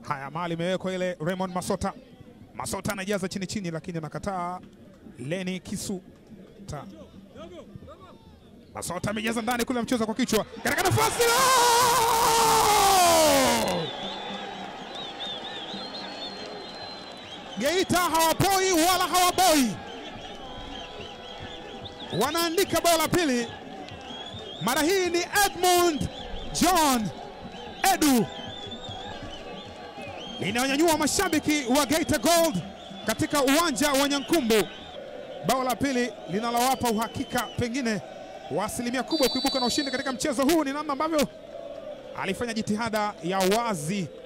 Haya, mali imewekwa ile. Raymond Masota, Masota anajaza chini chini, lakini anakataa. Leni Kisuta, Masota amejaza ndani kule, mchezo kwa kichwa katika nafasi la Geita hawapoi wala hawaboi, wanaandika bao la pili. Mara hii ni Edmund John Edu linawanyanyua mashabiki wa Geita Gold katika uwanja wa Nyankumbu. Bao la pili linalowapa uhakika pengine wa asilimia kubwa kuibuka na ushindi katika mchezo huu. Ni namna ambavyo alifanya jitihada ya wazi